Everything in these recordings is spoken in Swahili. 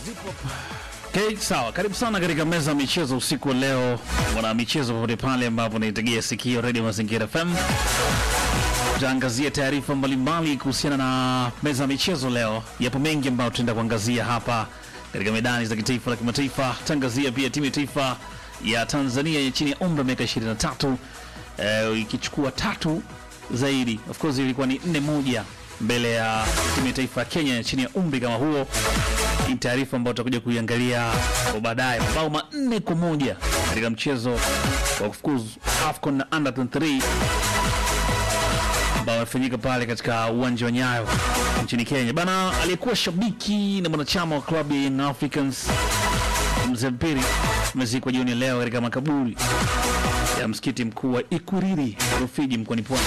Okay, sawa. Karibu sana katika meza ya michezo usiku wa leo, mwana michezo popote pale ambapo naitegea sikio Radio Mazingira FM. Tutaangazia taarifa mbalimbali kuhusiana na meza ya michezo leo. Yapo mengi ambayo tutaenda kuangazia hapa katika medani za kitaifa na kimataifa. Tutaangazia pia timu ya taifa ya Tanzania ya chini ya umri wa miaka 23 eh, ikichukua tatu zaidi. Of course ilikuwa ni nne moja mbele ya timu ya taifa ya Kenya ya chini ya umri kama huo. Hii ni taarifa ambayo tutakuja kuiangalia kwa baadaye. Mabao manne kwa moja katika mchezo wa kufukuzu AFCON na under 23 ambao amefanyika pale katika uwanja wa Nyayo nchini Kenya. Bana, aliyekuwa shabiki na mwanachama wa klabu ya Young Africans Mzee Mpiri amezikwa jioni ya leo katika makaburi ya msikiti mkuu wa Ikuriri Rufiji mkoani Pwani.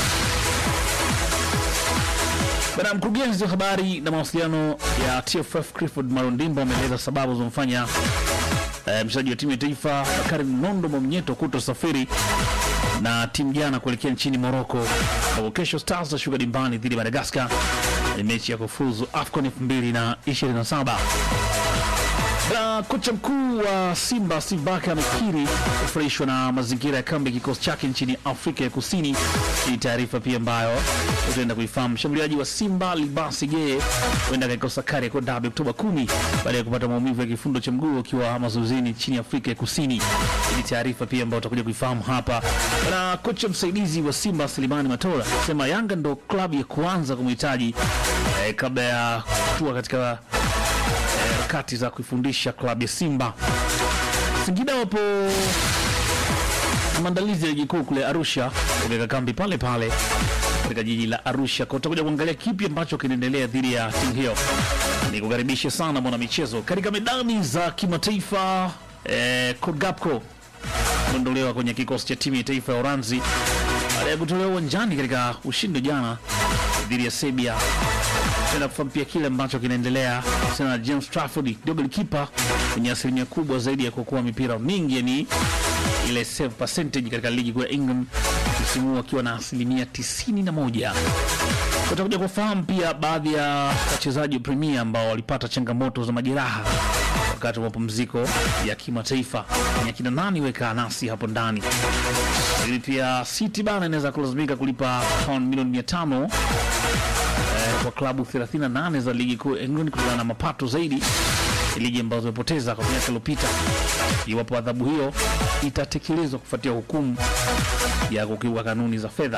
Bana, mkurugenzi wa habari na mawasiliano ya TFF Clifford Marondimbo ameeleza sababu zilizomfanya eh, mchezaji wa timu ya taifa Bakari Nondo Mwamnyeto kutosafiri na timu jana kuelekea nchini Morocco, ambapo kesho Stars tashuka dimbani dhidi ya Madagascar ni mechi ya kufuzu AFCON 2027. Na kocha mkuu wa Simba Steve Barker amekiri kufurahishwa na mazingira ya kambi ya kikosi chake nchini Afrika ya Kusini. Hii taarifa pia ambayo utaenda kuifahamu. Mshambuliaji wa Simba Libasi Geye huenda akaikosa kari ya kwa dabi Oktoba 10 baada ya kupata maumivu ya kifundo cha mguu akiwa mazoezini nchini Afrika ya Kusini. Hii taarifa pia ambayo utakuja kuifahamu hapa. Na kocha msaidizi wa Simba Selemani Matola sema Yanga ndo klabu ya kwanza kumhitaji eh, kabla ya kutua katika harakati za kuifundisha klabu ya Simba. Singida wapo maandalizi ya ligi kuu kule Arusha, kuweka kambi pale pale katika jiji la Arusha. Kwa utakuja kuangalia kipi ambacho kinaendelea dhidi ya timu hiyo. Ni kukaribishe sana mwana michezo katika medani za kimataifa. Eh, Kodgapko kuondolewa kwenye kikosi cha timu ya taifa ya Uranzi baada ya kutolewa uwanjani katika ushindi jana dhidi ya Serbia tena kufahamu pia kile ambacho kinaendelea sana na James Trafford ndio golikipa mwenye asilimia kubwa zaidi ya kuokoa mipira mingi, yani ile save percentage katika ligi kuu ya England msimu huu akiwa na asilimia 91. Utakuja kufahamu pia baadhi ya wachezaji wa Premier ambao walipata changamoto za majeraha wakati wa mapumziko ya kimataifa. Ni akina nani? Weka nasi hapo ndani. Lakini pia City bana inaweza kulazimika kulipa pound milioni 500 kwa klabu 38 za ligi kuu England kutokana na mapato zaidi ligi ambazo zimepoteza kwa miaka iliyopita, iwapo adhabu hiyo itatekelezwa kufuatia hukumu ya kukiuka kanuni za fedha.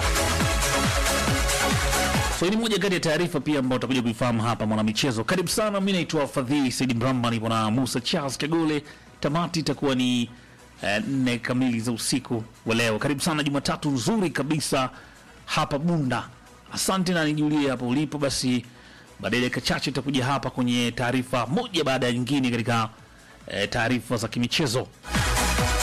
So ni moja kati ya taarifa pia ambayo utakuja kuifahamu hapa mwanamichezo. Karibu sana, mimi naitwa Fadhili Saidi Mramba, nipo na Musa Charles Kagole. Tamati itakuwa ni eh, nne kamili za usiku wa leo. Karibu sana, Jumatatu nzuri kabisa hapa Bunda. Asante na nijulie hapo ulipo. Basi baadaye dakika chache itakuja hapa kwenye taarifa moja baada ya nyingine katika e, taarifa za kimichezo.